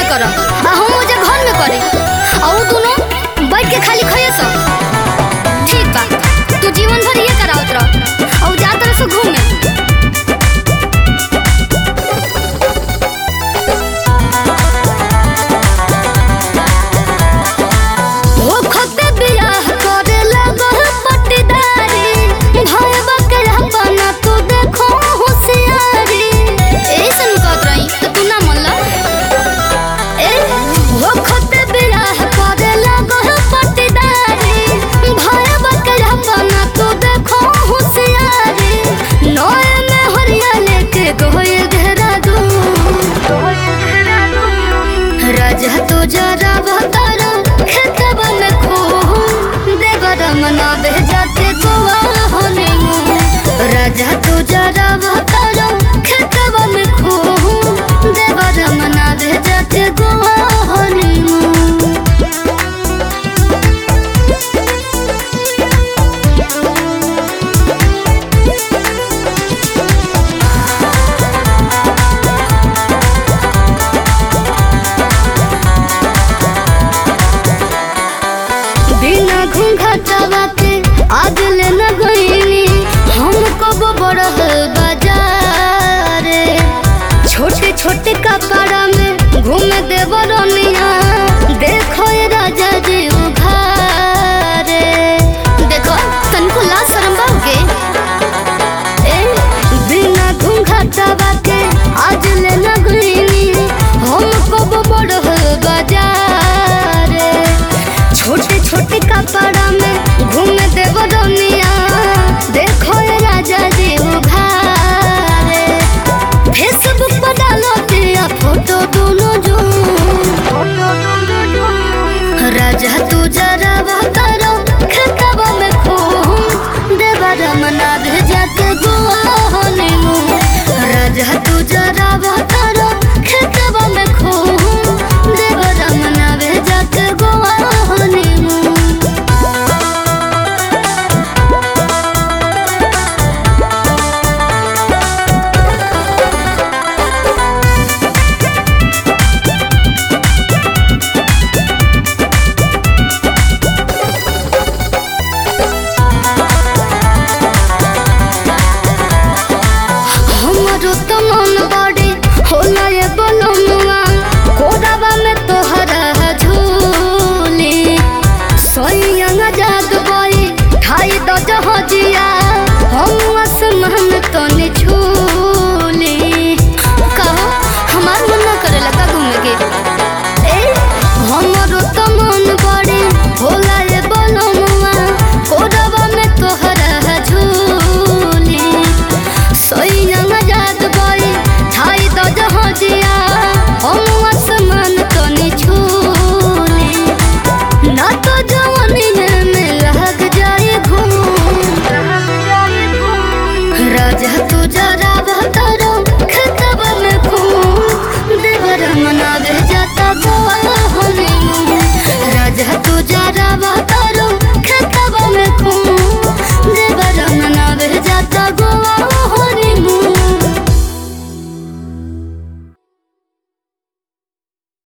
में कर आ हम ओजे घर में करे आ उ दोनों बैठ के खाली खइए सब ठीक बा तू जीवन भर ये करावत रह और जा तरह से घूमे ओ खते बियाह करे लगल पट्टीदारी भय बकरा बना तू देखो होशियारी ऐसन कहत रही तो तू ना मनला ए ओ खते बियाह करे लगल पट्टीदारी भय बकरा बना तू देखो होशियारी नए में हरिया लेके गोए घेरा दू राजा तो जरा बतारा खेतबा में खो देवर मना भेजाते गोवा होने राजा तो जरा बतारा खेतबा में खो देवर मना भेजाते गोवा होने बिना घूंघटवा के आज ले न गईनी हम कब बड़ह बाजार छोटे छोटे कपड़ा में घूम देव रनिया